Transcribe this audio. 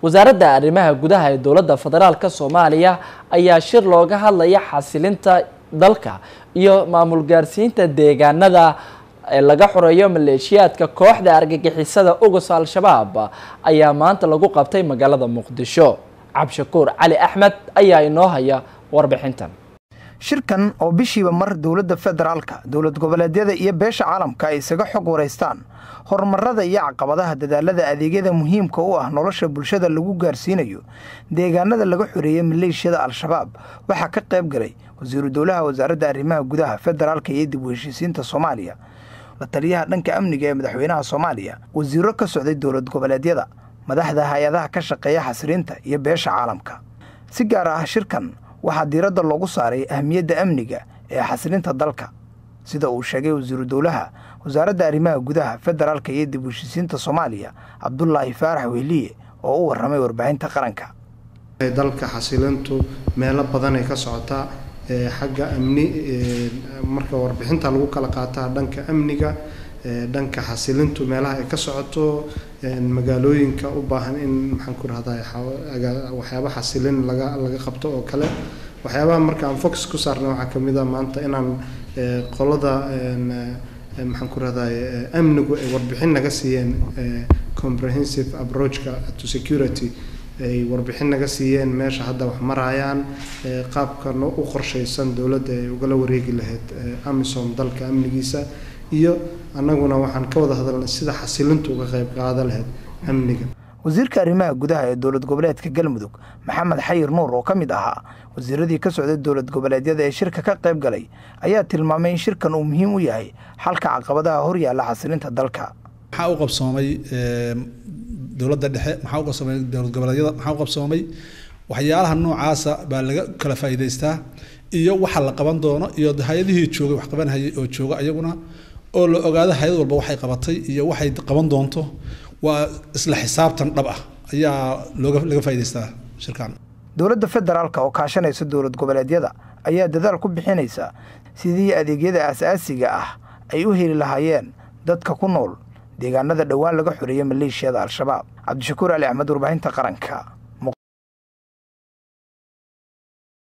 wasaaradda arrimaha gudaha ee dowladda federaalk soomaaliya ayaa shir looga hadlaya xasilinta dalka iyo maamul gaarsiinta deegaanada ee laga xoreeyo maleeshiyaadka kooxda argagixisada ugus al-shabaab ayaa maanta lagu qabtay magaalada muqdisho cabshakuur cali axmed ayaa inoo haya warbixintan shirkan oo bishiiba mar dowladda federaalka dowlad goboleedyada iyo beesha caalamka ay isaga xog waraystaan horumarada iyo caqabadaha dadaalada adeegyada muhiimka u ah nolosha bulshada lagu gaarsiinayo deegaanada laga xoreeyey maleeshiyada al-shabaab waxaa ka qayb galay wasiiru dowlaha wasaaradda arrimaha gudaha federaalka iyo dib u heshiisiinta soomaaliya la taliyaha dhanka amniga ee madaxweynaha soomaaliya wasiiro ka socday dowlad goboleedyada madaxda hay-adaha ka shaqeeya xasriinta iyo beesha caalamka si gaar ah shirkan waxaa diiradda loogu saaray ahmiyadda amniga ee xaslinta dalka sida uu sheegay wasiiru dowlaha wasaaradda arrimaha gudaha federaalka iyo dib u heshiisiinta soomaaliya cabdulaahi faarax wehliye oo u warramay warbaahinta qaranka dalka xasilintu meelo badanay ka socotaa xagga amni marka warbixinta lagu kala qaataa dhanka amniga dhanka xasilintu meelaha ay ka socoto magaalooyinka u baahan in maxaan ku rahdaa waxyaaba xasilin laga laga qabto oo kale waxyaabaha marka aan focus ku saarnay waxaa kamid a maanta inaan qolada maxaan ku rahday amnigu ay warbixin naga siiyeen comprehensive approachka to security ay warbixin naga siiyeen meesha hadda wax marayaan qaabka u qorshaysan dowladda ay ugala wareegi lahayd amisom dalka amnigiisa iyo annaguna waxaan ka wada hadalnay sida xasilintu uga qayb qaada lahayd amniga wasiirka arrimaha gudaha ee dowlad goboleedka galmudug maxamed xayir nuur oo ka mid ahaa wasiiradii ka socday dowlad goboleedyada ee shirka ka qayb galay ayaa tilmaamay in shirkan uu muhiim u yahay xalka caqabadaha horyaalla xasilinta dalka maxaa u qabsoomay dowladda dhexe maxaa u qabsoomay dowlad goboleedyada maxaa u qabsoomay waxyaalaha noocaasa baa laga kala faa'iidaystaa iyo waxa la qaban doono iyo hay-adihii joogay wax qabanhayay oo jooga ayaguna oo la ogaado hay-ad walba waxay qabatay iyo waxay qaban doonto waa isla xisaabtan dhab ah ayaa looga laga faa'idaystaa shirkan dowladda federaalka oo kaashanaysa dowlad goboleedyada ayaa dadaal ku bixinaysa sidii adeegyada aasaasiga ah ay u heli lahaayeen dadka ku nool deegaanada dhowaan laga xoreeyey maleeshiyada al-shabaab cabdishakuur ali axmed warbaahinta qaranka